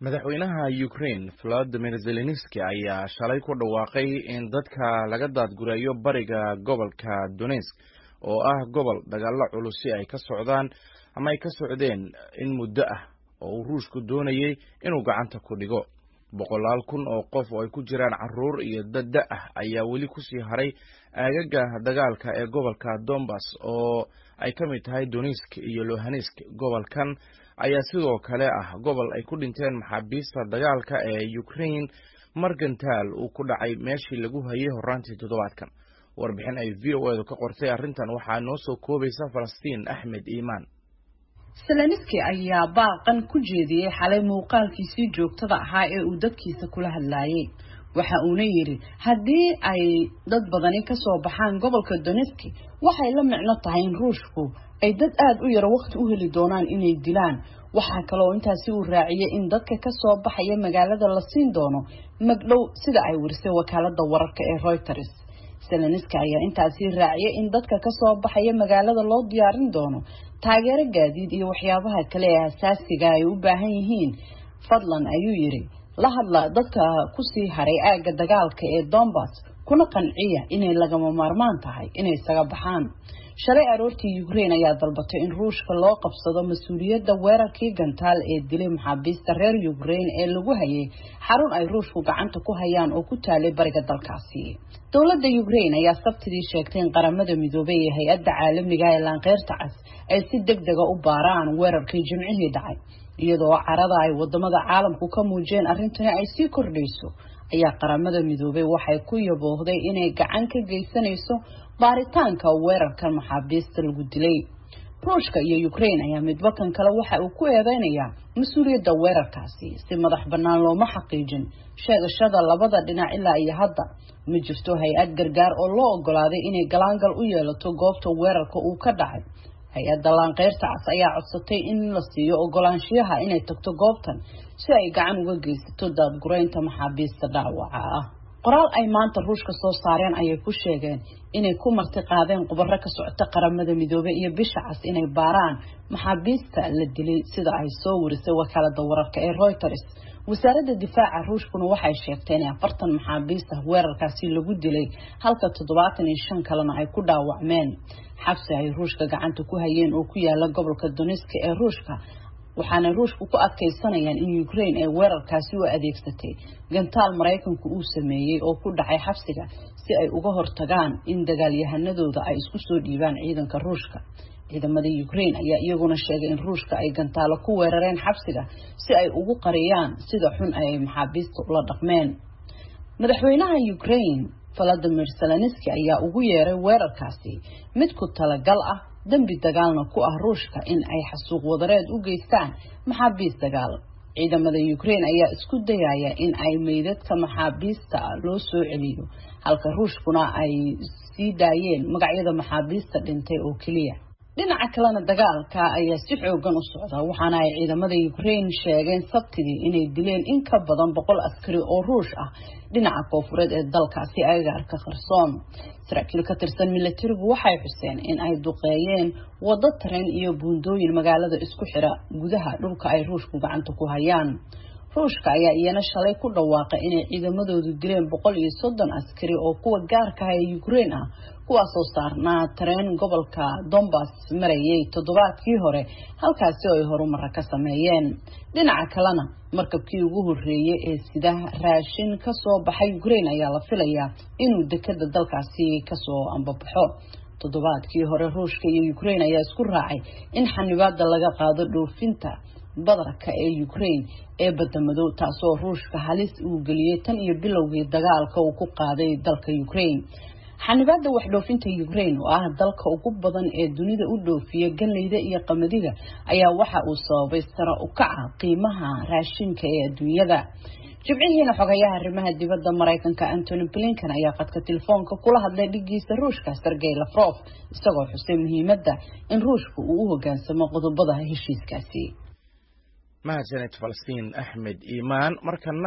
madaxweynaha ukraine volodimir zelenski ayaa shalay ku dhawaaqay in dadka laga daadgurayo bariga gobolka donetsk oo ah gobol dagaalo culusi ay ka socdaan ama ay ka socdeen in muddo ah oo uu ruushku doonayay inuu gacanta ku dhigo boqolaal kun oo qof oo ay ku jiraan caruur iyo dad da ah ayaa weli kusii haray aagaga dagaalka ee gobolka dombas oo ay ka mid tahay donetsk iyo lohanesk gobolkan ayaa sidoo kale ah gobol ay ku dhinteen maxaabiista dagaalka ee ukraine margantaal uu ku dhacay meeshii lagu hayay horaantii toddobaadkan warbixin ay v o edu ka qortay arrintan waxaa noo soo koobaysa falastiin axmed iimaan seleniski ayaa baaqan ku jeediyey xalay muuqaalkiisii joogtada ahaa ee uu dadkiisa kula hadlaayay waxa uuna yidhi haddii ay dad badani kasoo baxaan gobolka donetski waxay la micno tahay in ruushku ay dad aada u yaro waqti u heli doonaan inay dilaan waxaa kaloo intaasi uu raaciyay in dadka kasoo baxaya magaalada la siin doono magdhow sida ay warisay wakaalada wararka ee reuters seleniski ayaa intaasi raaciyay in dadka kasoo baxaya magaalada loo diyaarin doono taageero gaadiid iyo waxyaabaha kale ee asaasiga ay u baahan yihiin fadlan ayuu yidhi la hadla dadka kusii haray aagga dagaalka ee dombas kuna qanciya inay lagama maarmaan tahay inay isaga baxaan shalay aroortii ukraine ayaa dalbatay in ruushka loo qabsado mas-uuliyadda weerarkii gantaal ee dilay maxaabiista reer ukraine ee lagu hayay xarun ay ruushku gacanta ku hayaan oo ku taalay bariga dalkaasi dowladda ukraine ayaa sabtidii sheegtay in qaramada midoobay ee hay-adda caalamiga ee laanqeyrta cas ay si deg dega u baaraan weerarkii jimcihii dhacay iyadoo carada ay wadamada caalamku ka muujiyeen arrintani ay sii kordhayso ayaa qaramada midoobay waxay ku yaboohday inay gacan ka geysanayso baaritaanka weerarkan maxaabiista lagu dilay ruushka iyo ukraine ayaa midba kan kale waxa uu ku eedeynayaa mas-uuliyadda weerarkaasi si madax bannaan looma xaqiijin sheegashada labada dhinac ilaa iyo hadda ma jirto hay-ad gargaar oo loo ogolaaday inay galaangal u yeelato goobta weerarka uu ka dhacay hay-adda laanqeyrta cas ayaa codsatay in la siiyo ogolaanshiyaha inay tagto goobtan si ay gacan uga geysato daadguraynta maxaabiista dhaawaca ah qoraal ay maanta ruushka soo saareen ayay ku sheegeen inay ku marti qaadeen khubaro ka socota qaramada midoobey iyo bisha cas inay baaraan maxaabiista la dilay sida ay soo warisay wakaalada wararka ee reuters wasaaradda difaaca ruushkuna waxay sheegtay in afartan maxaabiista weerarkaasi lagu dilay halka toddobaatan iyo shan kalena ay ku dhaawacmeen xabsi ay ruushka gacanta ku hayeen oo ku yaala gobolka donetska ee ruushka waxaana ruushku ku adkaysanayaan in ukraine ay weerarkaasi u adeegsatay gantaal maraykanku uu sameeyey oo ku dhacay xabsiga si ay uga hortagaan in dagaalyahanadooda ay isku soo dhiibaan ciidanka ruushka ciidamada ukraine ayaa iyaguna sheegay in ruushka ay gantaalo ku weerareen xabsiga si ay ugu qariyaan sida xun ay maxaabiista ula dhaqmeen madaxweynaha ukraine valadimir seleniski ayaa ugu yeeray weerarkaasi mid ku talagal ah dembi dagaalna ku ah ruushka in ay xasuuq wadareed u geystaan maxaabiist dagaal ciidamada ukraine ayaa isku dayaya in ay meydadka maxaabiista loo soo celiyo halka ruushkuna ay sii daayeen magacyada maxaabiista dhintay oo keliya dhinaca kalena dagaalka ayaa si xoogan u socda waxaana ay ciidamada ukraine sheegeen sabtidii inay dileen in ka badan boqol askari oo ruush ah dhinaca koofureed ee dalkaasi agaarka kharsoon saraakiil ka tirsan milatarigu waxay xuseen in ay duqeeyeen waddo tareen iyo buundooyin magaalada isku xira gudaha dhulka ay ruushku gacanta ku hayaan ruushka ayaa iyana shalay ku dhawaaqay inay ciidamadoodu dileen boqol iyo soddon askari oo kuwa gaarka ah ee ukraine ah kuwaasoo saarnaa tareen gobolka dombas marayay toddobaadkii hore halkaasi oo ay horumara ka sameeyeen dhinaca kalena markabkii ugu horreeyay ee sida raashin kasoo baxay ukraine ayaa la filayaa inuu dekada dalkaasi kasoo ambabaxo toddobaadkii hore ruushka iyo ukraine ayaa isku raacay in xanibaada laga qaado dhoofinta badarka ee ukraine ee badamadow taasoo ruushka halis uu geliyey tan iyo bilowgii dagaalka uu ku qaaday dalka ukraine xanibaada waxdhoofinta ukraine oo ah dalka ugu badan ee dunida u dhoofiya ganleyda iyo qamadiga ayaa waxa uu sababay sare u kaca qiimaha raashinka ee adduunyada jibcihiina xogayaha arrimaha dibadda maraykanka antony blinkan ayaa qadka telefoonka kula hadlay dhigiisa ruushka sergey lafrof isagoo xusay muhiimadda in ruushka uu u hogaansamo qodobada heshiiskaasi mahadsaned falastiin axmed iimaan markana